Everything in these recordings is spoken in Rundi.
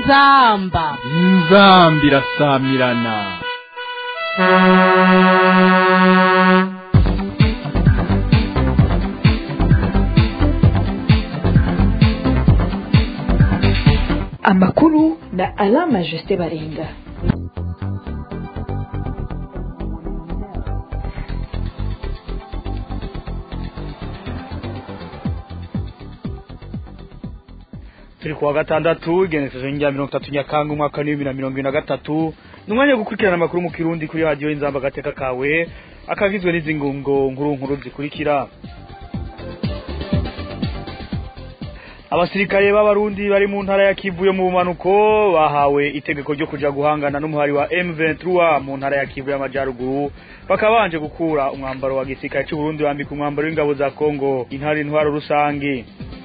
inzamba inzambi irasamirana amakuru na alama jusite baringa turi kuwa gatandatu igenekerezo rya mirongo itatu nyakanga umwaka w'ibihumbi na mirongo ine na gatatu ni umwanya wo gukurikirana amakuru mu kirundi kuri radiyo inzamba agateka kawe akagizwe n'izi ngungo nkuru nkuru zikurikira abasirikare b'abarundi bari mu ntara ya kivu yo mu bumanuko bahawe itegeko ryo kuja guhangana n'umuhari wa M23 mu ntara ya kivu y'amajyaruguru bakaba banje gukura umwambaro wa gisirikare cy'u Burundi bambika umwambaro w'ingabo za Kongo intara intwaro rusange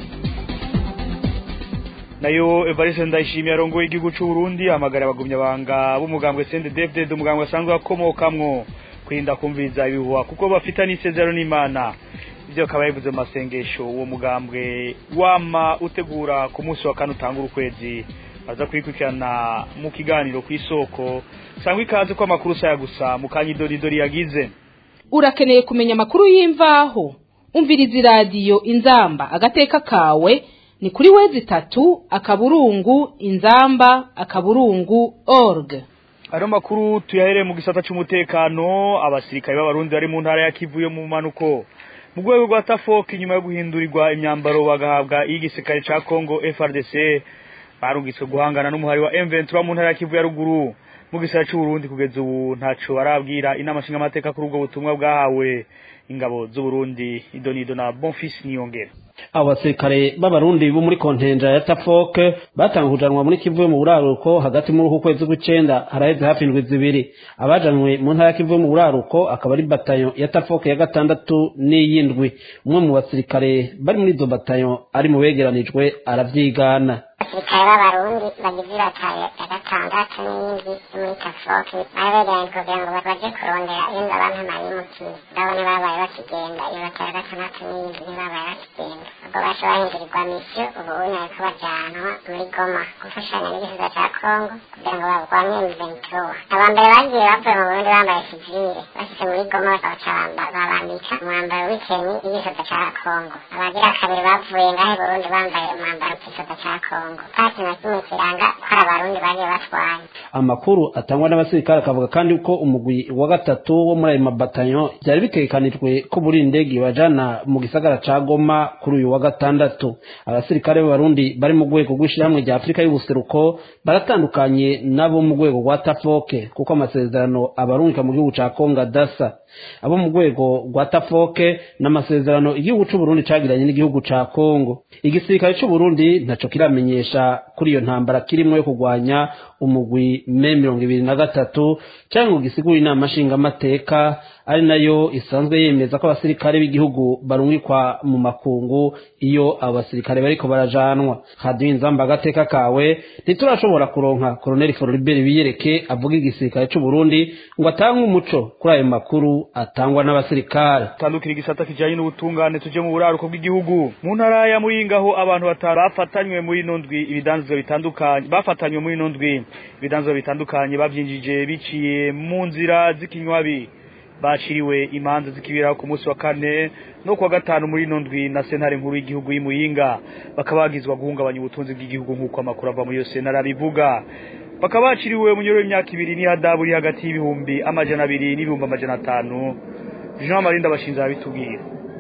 nayo Evariste Ndayishimiye arongoye igihugu cy'u Burundi amagara abagumya banga b'umugambwe CNDD-FDD umugambwe asanzwe akomokamwo kwirinda kumviriza ibihuha kuko bafitanye isezerano n'Imana ibyo akaba yabivuze mu masengesho uwo mugambwe wama utegura ku munsi wa kane utangura ukwezi aza kuyikurikirana mu kiganiro ku isoko sangwa ikaze ko amakuru saya gusa mu kanyidodidori yagize urakeneye kumenya amakuru y'imvaho umviriza iradiyo inzamba agateka kawe ni kuri wezi itatu akaburungu inzamba akaburungu org ano makuru tuyahereye mu gisata cy'umutekano abasirikare b'abarundi bari mu ntara ya kivu yo mu manuko mu rwego rwa tafoki nyuma yo guhindurirwa imyambaro bagahabwa iy'igisirikare ca Congo FRDC barungitswe guhangana n'umuhari wa M23 mu ntara ya Kivu ya ruguru mu gisara cy'u Burundi kugeza ubu ntaco barabwira inama nshinga amateka kuri ubwo butumwa bwahawe ingabo z'u Burundi idonido na Bonfils Niyongera abo basirikare b'abarundi bo muri kontenja ya tafoke batanga kujanwa muri kivu yo mu buraruko hagati muri uku kwezi kw'icenda haraheze hafi indwi zibiri abajanwe mu ntara ya kivu yo mu buraruko akaba ari batayo ya tafoke ya gatandatu n'iyindwi umwe mu basirikare bari muri izo batayo ari mu begeranijwe aravyigana abasirikare b'abarundi bagize ibatayo ya gatandatu n'iyindi yo muri tafoke bari begeranye kugira ngo baje kurondera iyo abantu bayimukiye ndabona babaye bakigenda iyo batayo ya gatandatu n'iyindi ntibabaye bakigenda ubwo baje bahindurirwa misiyo ubu ubu bariko bajanwa muri goma gufashanya n'igihugu ca kongo kugira ngo barwanye mventura abambere bagiye bavuye mu burundi bambaye sivile bashitse muri goma bakabaca babambika umwambaro w'ikenyi y'igihugu ca kongo abagira kabiri bavuye ngahe burundi bambaye umwambaro w'igihugu ca kongo kandi na kimwe kiranga ko ari abarundi bagiye batwaye amakuru atangwa n'abasirikare akavuga kandi ko umugwi wa gatatu wo muri ayo mabatanyo byari bitegekanijwe ko buri indege bajana mu gisagara ca goma kuri uyu wa gatandatu abasirikare b'abarundi bari mu rwego rw'ishyirahamwe rya afurika y'ubuseruko baratandukanye nabo mu rwego rwa tafoke kuko amasezerano abarungika mu gihugu ca kongo adasa abo mu rwego rwa tafoke n'amasezerano igihugu c'uburundi cagiranye n'igihugu ca kongo igisirikare c'uburundi ntaco kiramenyesha kuri iyo ntambara kirimwo yo kurwanya umugwi me mirongo ibiri na gatatu canke ngo gisigure inama nshingamateka ari nayo isanzwe yemeza ko abasirikare b'igihugu barungikwa mu makungu iyo abo basirikare bariko barajanwa hadiyo inzamba agateka kawe ntiturashobora kuronka koloneli foribert biyereke avuga igisirikare c'uburundi ngo atange umuco kuri ayo makuru atangwa n'abasirikare tandukira igisata kijanye n'ubutungane tuje mu buraruko bw'igihugu mu ntara ya muyinga aho abantu batanu bafatanywe muri ino ndwi ibidanzwe bitandukanye bafatanywe muri ino ndwi ibidanzwe bitandukanye bavyinjije biciye mu nzira z'ikinywabi baciriwe imanza zikibiraho ku munsi wa kane no kuwa gatanu muri ino ndwi na sentare nkuru y'igihugu y'imuyinga bakaba bagizwa guhungabanya ubutunzi bw'igihugu nk'uko amakuru ava muri iyo sentare abivuga bakaba baciriwe umunyoro w'imyaka ibiri n'ihadabu iri hagati y'ibihumbi amajana abiri n'ibihumbi amajana atanu jean marinda bashinze abitubwira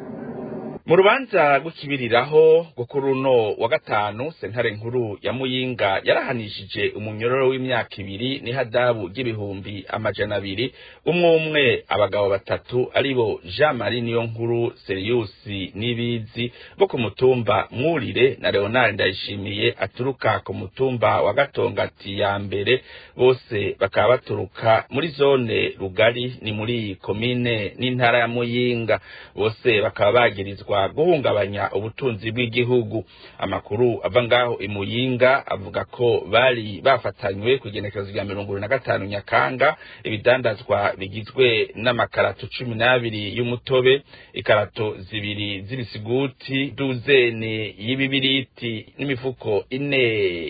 mu rubanza rw'ikibiriraho rwo kuri uno wa gatanu sentare nkuru ya muyinga yarahanishije umunyororo w'imyaka ibiri n'ihadabu ry'ibihumbi amajana abiri umwe umwe abagabo batatu aribo jean marie niyo nkuru seriyusi n'ibizi bo ku mutumba mwurire na leonard ndayishimiye aturuka ku mutumba wa gatongati ya mbere bose bakaba baturuka muri zone rugari ni muri komine n'intara ya muyinga bose bakaba bagirizwa guhungabanya ubutunzi bw'igihugu amakuru ava ngaho imuyinga avuga ko bari bafatanywe ku igenekerezo rya mirongo ibiri na gatanu nyakanga ibidandazwa bigizwe n'amakarato cumi n'abiri y'umutobe ikarato zibiri z'ibisiguti duzene y'ibibiriti n'imifuko ine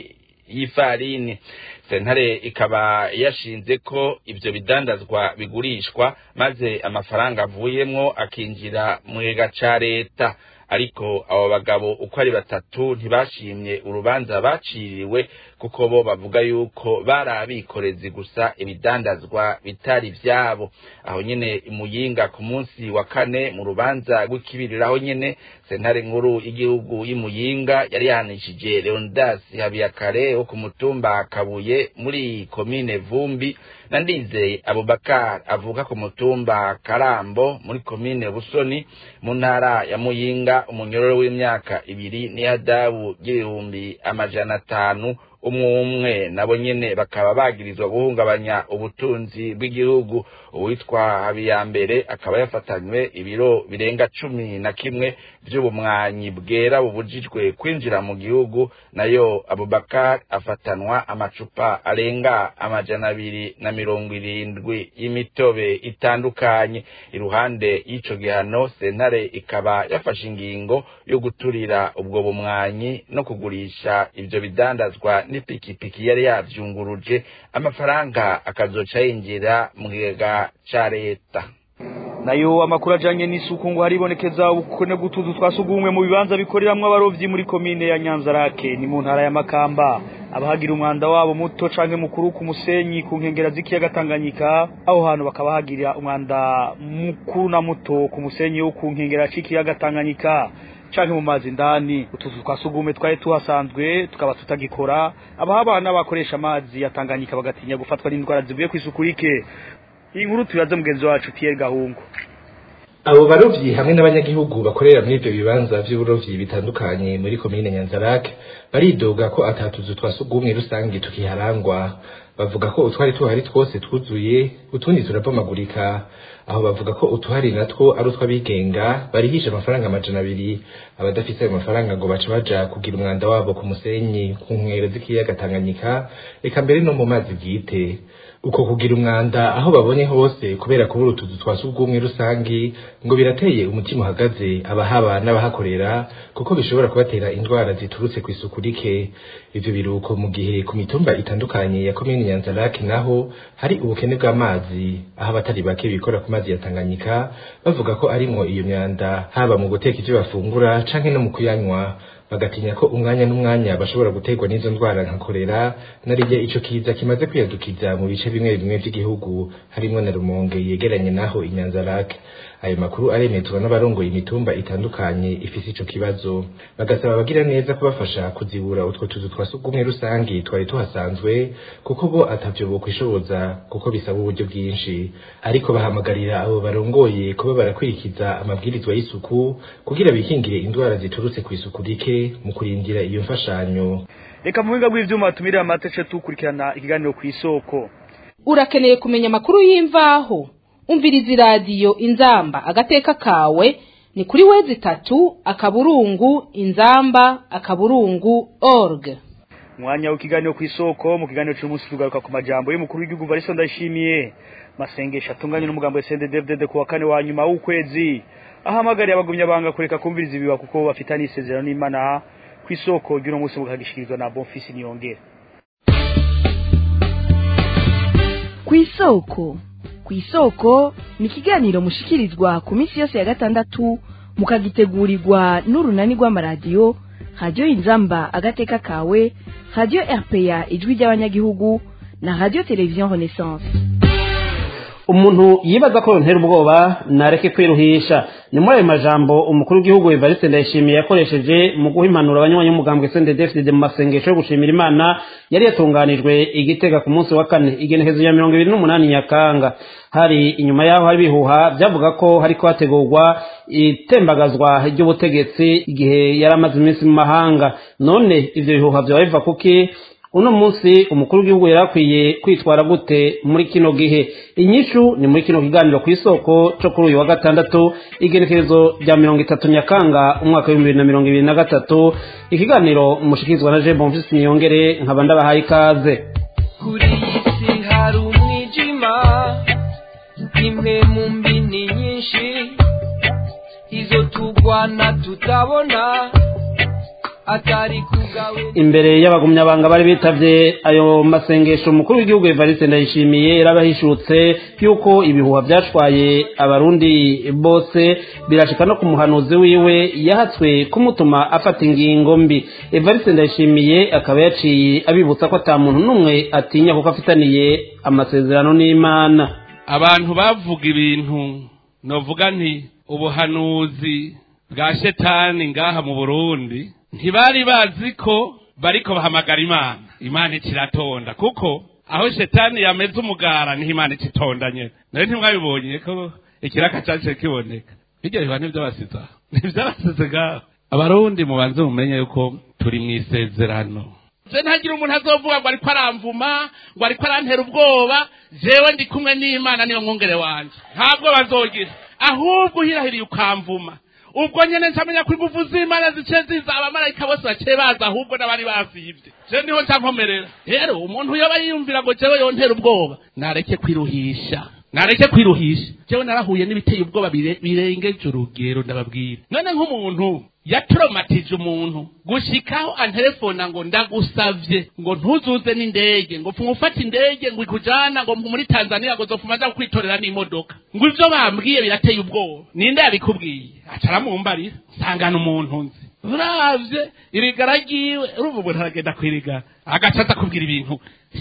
y'ifarini sentare ikaba yashinze ko ivyo bidandazwa bigurishwa maze amafaranga avuyemwo akinjira mu kigega ca leta ariko abo bagabo uko ari batatu ntibashimye urubanza baciriwe kuko bo bavuga yuko bari abikorezi gusa ibidandazwa bitari vyabo aho nyene imuyinga ku munsi wa kane mu rubanza rw'ikibiriraho nyene sentare nkuru y'igihugu y'imuyinga yari yahanishije leonidas habiyakare wo ku mutumba kabuye muri komine vumbi na ndizeye abubakar avuka ku mutumba karambo muri komine busoni mu ntara ya muyinga umunyororo w'imyaka ibiri n'ihadabu ry'ibihumbi amajana atanu umwe umwe nabo nyene bakaba bagirizwa guhungabanya ubutunzi bw'igihugu uwitwa habiyambere akaba yafatanywe ibiro birenga cumi na kimwe vy'ubumwanyi bwera bubujijwe kwinjira mu gihugu nayo abubakar afatanwa amacupa arenga amajana abiri na mirongo irindwi y'imitobe itandukanye iruhande y'ico gihano sentare ikaba yafashe ingingo yo guturira ubwo bumwanyi no kugurisha ivyo bidandazwa n'ipikipiki yari yavyunguruje amafaranga akazoca yinjira mu kigega ca leta nayo amakuru ajanye n'isuku ngo haribonekeza ubukene bw'utuzu twa sugumwe mu bibanza bikoreramwo abarovyi muri komine ya Nyanzarake ni mu ntara ya Makamba abahagira umwanda wabo muto canke mukuru ku musenyi ku nkengera z'ikiyaga Tanganyika aho hantu bakaba hagira umwanda mukuru na muto ku musenyi wo ku nkengera c'ikiyaga Tanganyika canke mu mazi ndani utuzu twa sugumwe twari tuhasanzwe tukaba tutagikora abahabana bakoresha amazi ya Tanganyika bagatinya gufatwa n'indwara zivuye kw'isuku rike iyi nkuru tuyaze mugenzi wacu Pierre Gahungu abo barovyi hamwe n'abanyagihugu bakorera muri ivyo bibanza vy'uburovyi bitandukanye muri komine Nyanzarake baridoga ko atatuzu twa sugumwe rusangi tukiharangwa bavuga ko utwari tuhari twose twuzuye utundi turabomagurika aho bavuga ko utuhari natwo ari utw'abigenga barihisha amafaranga amajana abiri abadafise ayo mafaranga ngo baca baja kugira umwanda wabo ku musenyi ku nkengero z'ikiyaga Tanganyika eka mbere no mu mazi bwite uko kugira umwanda aho babonye hose kubera kubura utuzu twa sugumwe rusangi ngo birateye umutima uhagaze abahaba n'abahakorera kuko bishobora kubatera indwara ziturutse ku isuku rike ivyo biruko mu gihe ku mitumba itandukanye ya komine Nyanzarake naho hari ubukene bw'amazi aho abatari bake bikora ku mazi ya Tanganyika bavuga ko arimwo iyo myanda haba mu guteka ivyo bafungura canke no mu kuyanywa bagatinya ko umwanya n'umwanya bashobora guterwa n'izo ndwara nka kolera narirya ico kiza kimaze kwiyadukiza mu bice bimwe bimwe vy'igihugu harimwo na Rumonge yegeranye naho Inyanzarake ayo makuru aremezwa n'abarongoye imitumba itandukanye ifise ico kibazo bagasaba abagira neza kubafasha kuzibura utwo tuzu twa sugumwe rusangi twari tuhasanzwe kuko bo atavyo bokwishoboza kuko bisaba uburyo bwinshi ariko bahamagarira abo barongoye kuba barakurikiza amabwirizwa y'isuku kugira bikingire indwara ziturutse ku isuku rike mu kurindira iyo mfashanyo reka mu buhinga bw'ivyuma tumirira amatece tukurikirana ikiganiro kw'isoko urakeneye kumenya amakuru y'imvaho umviriza iradiyo inzamba agateka kawe ni kuri wezi itatu akaburungu inzamba akaburungu org mwanya w'ikiganiro kw'isoko mu kiganiro cy'umunsi tugaruka ku majambo y'umukuru w'igihugu Varisto Ndayishimiye masengesho atunganye n'umugambo wa CNDD-FDD ku wa kane wa nyuma w'ukwezi ahamagariye abagumya banga kureka kumviriza ibiba kuko bafitanye isezerano n'Imana kw'isoko ry'uno munsi mukagishikirizwa na Bonfils Niyongera kw'isoko kw'isoko ni ikiganiro mushikirizwa ku minsi yose ya gatandatu mukagitegurirwa n'urunani rw'amaradiyo radiyo inzamba agateka kawe radiyo rpa ijwi ry'abanyagihugu na radiyo televiziyo renaissance umuntu yibaza ko yontera ubwoba nareke kwiruhisha ni muri ayo majambo umukuru w'igihugu evariste ndayishimiye yakoresheje mu guha impanuro abanywanyi b'umugambwe sendedefide mu masengesho yo gushimira imana yari yatunganijwe igitega ku munsi wa kane igenekezo ya mirongo ibiri n'umunani nyakanga hari inyuma yaho hari ibihuha byavuga ko hariko hategurwa itembagazwa ry'ubutegetsi igihe yari amaze iminsi mu mahanga none ivyo bihuha vyoba biva kuki uno munsi umukuru w'igihugu yari akwiye kwitwara gute muri kino gihe inyishu ni muri kino kiganiro ku isoko cyo kuri uyu wa gatandatu igenekerezo rya mirongo itatu nyakanga umwaka w'ibihumbi bibiri na mirongo ibiri na gatatu ikiganiro mushikirizwa na jean bonfisi niyongere nkaba ndabahaye ikaze kuri iyi si hari umwijima imwe mu mbini nyinshi izo tugwana tutabona atari kugawe imbere y'abagumyabanga bari bitavye ayo masengesho umukuru w'igihugu Evariste Ndayishimiye yarabahishutse yuko ibihuha byashwaye abarundi bose birashika no ku muhanuzi wiwe yahatswe kumutuma afata ingingo mbi Evariste Ndayishimiye akaba yaciye abibutsa ko ata muntu n'umwe atinya kuko afitaniye amasezerano n'Imana abantu bavuga ibintu novuga nti ubuhanuzi bwa shetani ngaha mu burundi ntibari bazi ko bariko bahamagara imana imana ikiratonda kuko aho shetani yameze umugara niho imana ikitonda nyene nawe ntimwabibonye ko ikiraka caciye kiboneka bijya biba n'ivy'abasiza n'ivy'abasize ngaho abarundi mubanze mumenye yuko turi mw'isezerano je ntagira umuntu azovuga ngo ariko aramvuma ngo ariko arantera ubwoba jewe ndi kumwe n'imana niyo mwungere wanje ntabwo bazogira ahubwo uhirahiriye ukamvuma ubwo nyene ncamenya ko ingufu z'imana zice ziza abamarayika bose baciye baza ahubwo n'abari basivye je niho nca nkomerera rero umuntu yoba yiyumvira ngo jewe yontera ubwoba nareke kwiruhisha nareke kwiruhisha jewe narahuye n'ibiteye ubwoba bire- birengeje urugero ndababwira none nk'umuntu yatoromatije umuntu gushikaho antelefona ngo ndagusavye ngo ntuzuze n'indege ngo pfuma ufata indege ngo ikujana ngo muri tanzania ngo zopfuma aza kwitorera n'imodoka ngo ivyo bambwiye birateye ubwoba ninde yabikubwiye aca aramumbarira nsangana umuntu nzi uravye irigara ryiwe urumva umuntu aragenda kwirigara agaca aza kubwira ibintu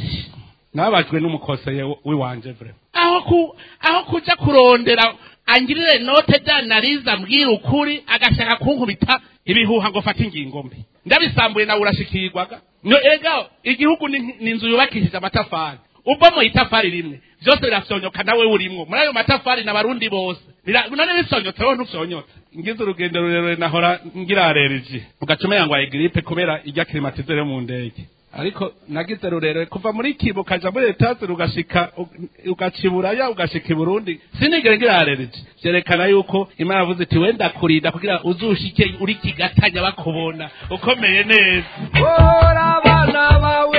nababajwe n'umukoseye w'iwanje vre aho ku aho kuja kurondera angirire note danariza ambwira ukuri agashaka kunkubita ibihuha ngo fata ingingo mbi ndabisambuye nawe urashikirwaga no ega igihugu ni ni inzu yubakishije amatafari ubwo mu itafari rimwe byose birafyonyoka nawe urimwo muri ayo matafari n'abarundi bose Bira- none bifyonyotse wowe ntufyonyotse ngize urugendo rurerure nahora ngira aleriji ugacuma yangwaye gripe kubera ijya klimatizere mu ndege ariko nagize rurerure kuva muri kibo ukaja muri etaje ugashika u- ugaciburaya ugashika i burundi sinigere ngira aleriji vyerekana yuko imana yavuze iti wenda kurinda kugira uzushike uri kigatanya bakubona ukomeye neza ora abana bawe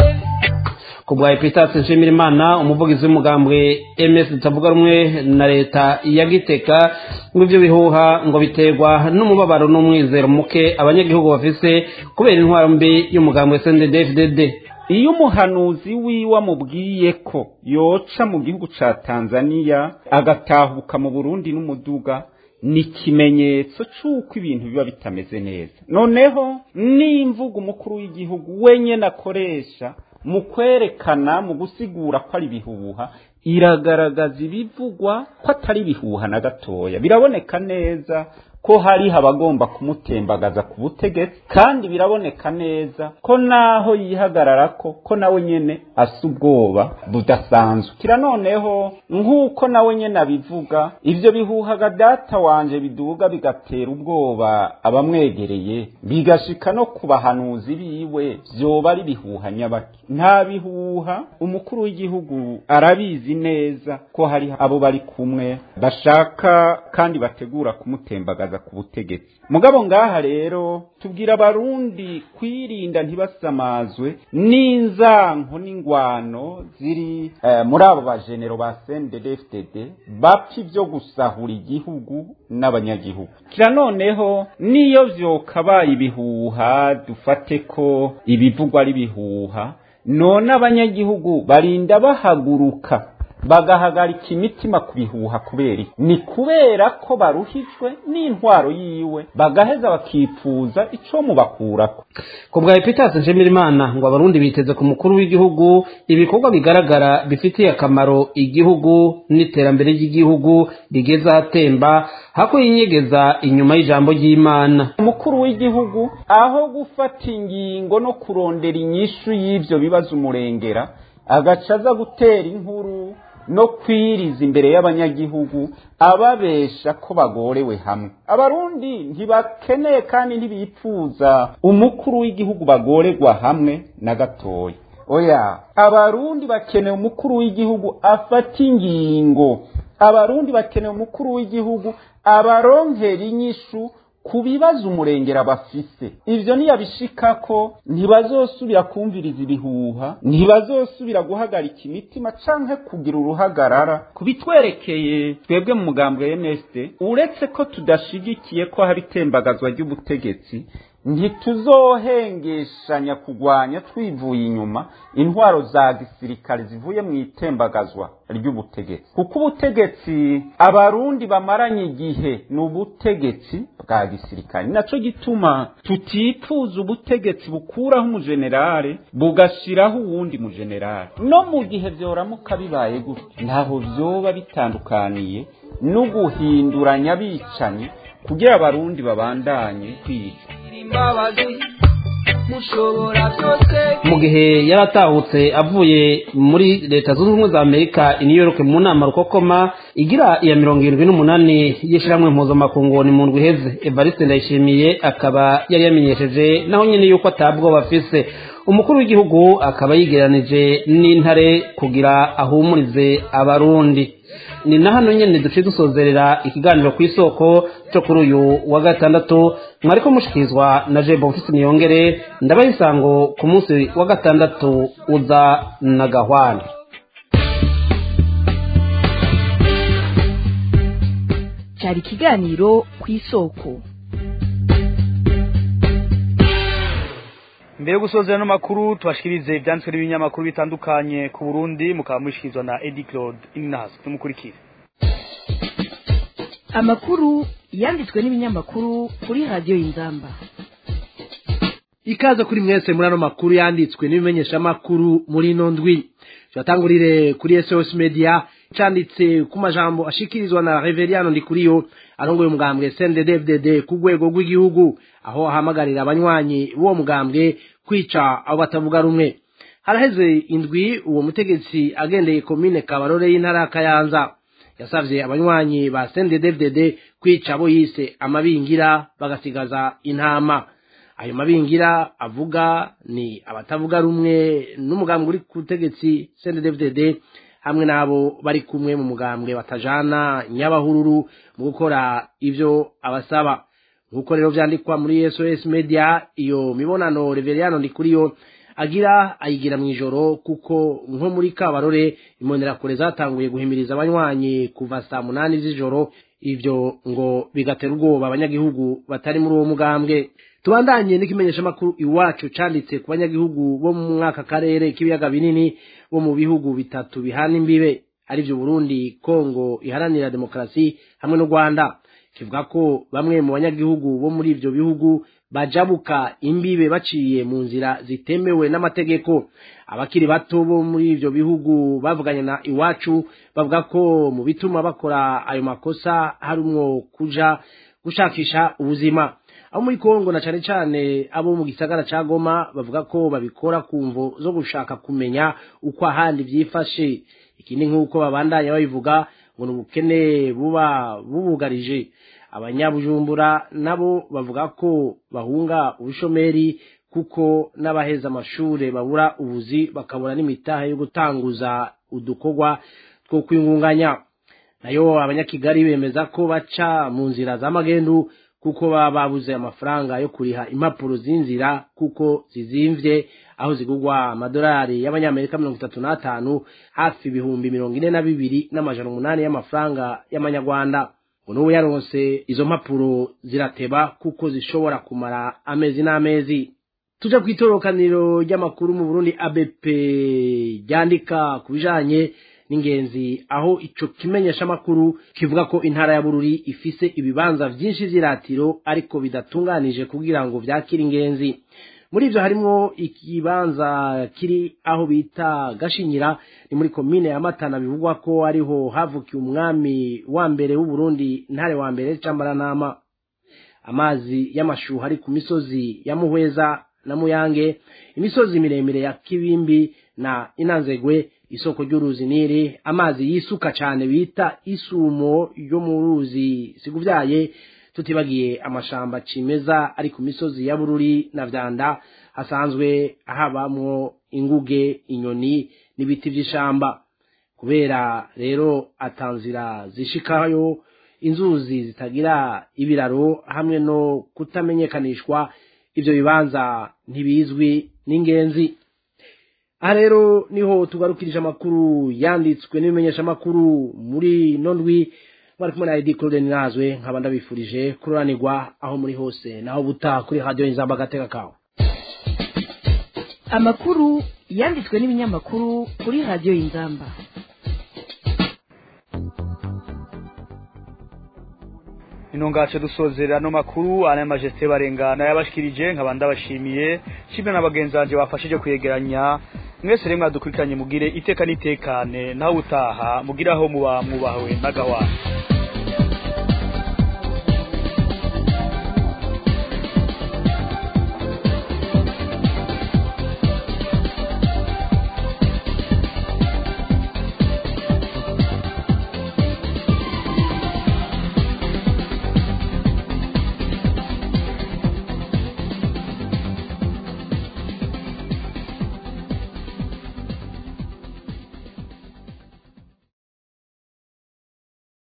ku bwa epitasi nshimirimana umuvugizi w'umugambwe ms utavuga rumwe na leta ya giteka ngo ibyo bihuha ngo biterwa n'umubabaro n'umwizero muke abanyagihugu bafise kubera intwaro mbi y'umugambwe sndfdd iyo umuhanuzi wiwe amubwiye ko yoca mu gihugu ca tanzaniya agatahuka mu burundi n'umuduga ni ikimenyetso c'uko ibintu biba bitameze neza noneho n'imvugo umukuru w'igihugu wenyene akoresha mu kwerekana mu gusigura ko ari ibihuha iragaragaza ibivugwa ko atari ibihuha na gatoya biraboneka neza ko hariho abagomba kumutembagaza ku butegetsi kandi biraboneka neza ko naho yihagarara ko ko nawe nyene asa ubwoba budasanzwe kira noneho nk'uko nawe nyene abivuga ivyo bihuhaga data wanje biduga bigatera ubwoba abamwegereye bigashika no ku bahanuzi biwe vyoba ari bihuha nyabaki nta bihuha umukuru w'igihugu arabizi neza ko hari abo bari kumwe bashaka kandi bategura kumutembagaza ku butegetsi mugabo ngaha rero tubwira abarundi kwirinda ntibasamazwe n'inzanko n'ingwano ziri eh, muri abo bajenero ba CNDD-FDD bapfa ivyo gusahura igihugu n'abanyagihugu kira noneho niyo vyokabaye ibihuha dufate ko ibivugwa ari ibihuha none abanyagihugu barinda bahaguruka bagahagarika imitima ku bihuha kubera iki ni kubera ko baruhijwe n'intwaro yiwe bagaheza bakipfuza ico mubakurako ku bwa epitasi nshimirimana ngo abarundi biteze ku mukuru w'igihugu ibikorwa bigaragara bifitiye akamaro igihugu n'iterambere ry'igihugu rigeze ahatemba hako yinyegeza inyuma y'ijambo ry'imana umukuru w'igihugu aho gufata ingingo no kurondera inyishu y'ivyo bibazo umurengera agaca aza gutera inkuru no kwiriza imbere y'abanyagihugu ababesha ko bagorewe hamwe abarundi ntibakeneye kandi ntibipfuza umukuru w'igihugu bagorerwa hamwe na gatoya oya abarundi bakeneye umukuru w'igihugu afata ingingo abarundi bakeneye umukuru w'igihugu abaronkera inyishu ku bibazo umurengera bafise ivyo niyabishikako ntibazosubira kumviriza ibihuha ntibazosubira guhagarika imitima canke kugira uruhagarara kubitwerekeye twebwe mu mugambwe MSD uretse ko tudashigikiye ko haba itembagazwa ry'ubutegetsi ntituzohengeshanya kugwanya twivuye inyuma intwaro za gisirikare zivuye mu itembagazwa ry'ubutegetsi kuko ubutegetsi abarundi bamaranye igihe ni ubutegetsi bwa gisirikare naco gituma tutifuza ubutegetsi bukuraho umujenerale bugashiraho uwundi mujenerale no mu gihe vyoramuka bibaye gutyo ntaho vyoba bitandukaniye no guhinduranya abicanyi kugira abarundi babandanye kwica imbabazi mushobora byose mu gihe yaratahutse avuye muri leta zunze ubumwe za amerika i new york mu nama rukokoma igira iya mirongo irindwi n'umunani y'ishyirahamwe mpuzamakungu ni mu ndwi iheze evariste ndayishimiye akaba yari yamenyesheje naho nyine yuko atabwoba afise umukuru w'igihugu akaba yigeranije n'intare kugira ahumurize abarundi ni na hano nyine duce dusozerera ikiganiro ku isoko cyo kuri uyu wa gatandatu mwariko mushikirizwa na jebo mfise niyongere ndabaha isango ku munsi wa gatandatu uza na gahwana cyari ikiganiro ku isoko mbere yo gusozera no makuru tubashikirize ibyanditswe n'ibinyamakuru bitandukanye ku Burundi mukaba mushikirizwa na Eddie Claude Inas tumukurikire amakuru yanditswe n'ibinyamakuru kuri radiyo y'inzamba ikaze kuri mwese muri ano makuru yanditswe n'ibimenyeshamakuru muri ino ndwi turatangurire kuri SOS Media canditse ku majambo ashikirizwa na Reveriano Ndikuriyo arongoye umugambwe CNDD-FDD ku rwego rw'igihugu aho ahamagarira abanywanyi b'uwo mugambwe kwica abo batavuga rumwe haraheze indwi uwo mutegetsi agendeye komine Kabarore y'intara ya Kayanza yasavye abanywanyi ba CNDD-FDD kwica abo yise amabingira bagasigaza intama ayo mabingira avuga ni abatavuga rumwe n'umugambwe uri ku butegetsi CNDD-FDD hamwe n'abo bari kumwe mu mugambwe batajana nyabahururu mu gukora ivyo abasaba nk'uko rero vyandikwa muri SOS Media iyo mibonano Reveriano Ndikuriyo agira ayigira mu ijoro kuko nko muri Kabarore imbonerakure zatanguye guhimiriza abanywanyi kuva saa munani z'ijoro ivyo ngo bigatera ubwoba abanyagihugu batari muri uwo mugambwe tubandanye n'ikimenyeshamakuru iwacu canditse ku banyagihugu bo mu mwaka karere k'ibiyaga binini bo mu bihugu bitatu bihana imbibe arivyo Burundi Kongo iharanira demokarasi hamwe n'u Rwanda kivuga ko bamwe mu banyagihugu bo muri ivyo bihugu bajabuka imbibe baciye mu nzira zitemewe n'amategeko abakiri bato bo muri ivyo bihugu bavuganye na iwacu bavuga ko mu bituma bakora ayo makosa harimwo kuja gushakisha ubuzima abo muri Kongo na cane cane abo mu gisagara ca Goma bavuga ko babikora kumvo zo gushaka kumenya uko ahandi vyifashe ikindi nk'uko babandanya babivuga ngo n'ubukene buba bubugarije abanyabujumbura nabo bavuga ko bahunga ubushomeri kuko n'abaheza amashure babura ubuzi bakabura n'imitahe yo gutanguza udukorwa two kwingunganya nayo abanyakigali bemeza ko baca mu nzira z'amagendu kuko baba babuze amafaranga yo kuriha impapuro z'inzira kuko zizimvye aho zigurwa amadolari y'abanyamerika mirongo itatu n'atanu hafi ibihumbi mirongo ine na bibiri n'amajana umunani y'amafaranga y'amanyarwanda ngo n'ubu yaronse izo mpapuro zirateba kuko zishobora kumara amezi n'amezi tuja kw'itorokaniro ry'amakuru mu burundi abp ryandika ku bijanye n'ingenzi aho ico kimenyeshamakuru kivuga ko intara ya bururi ifise ibibanza vyinshi vy'iratiro ariko bidatunganije kugira ngo vyakire ingenzi muri ivyo harimwo ikibanza kiri aho bita gashinyira ni muri komine ya matana bivugwa ko ariho havukiye umwami wa mbere w'uburundi ntare wa mbere cambaranama amazi y'amashuha ari ku misozi ya muhweza na muyange imisozi miremire ya kibimbi na inanzegwe isoko ry'uruzi niri amazi yisuka cane bita isumo yo mu ruzi siguvyaye tutibagiye amashamba cimeza ari ku misozi ya bururi na vyanda hasanzwe habamwo inguge inyoni n'ibiti vy'ishamba kubera rero atanzira zishikayo inzuzi zitagira ibiraro hamwe no kutamenyekanishwa ivyo bibanza ntibizwi n'ingenzi aha rero niho tugarukirije amakuru yanditswe n'ibimenyeshamakuru muri ino ndwi mwari kumwe na Edi Claude Ninazwe nkaba ndabifurije kuroranirwa aho muri hose naho buta kuri radio Inzamba gateka kawe amakuru yanditswe n'ibinyamakuru kuri radiyo y'inzamba ino ngace dusozera no makuru aya majesté barengana yabashikirije nkaba ndabashimiye kimwe na bagenzi banje bafashije kuyegeranya mwese rimwe dukurikiranye mugire iteka nitekane naho utaha mugiraho muba mwubawe n'agawana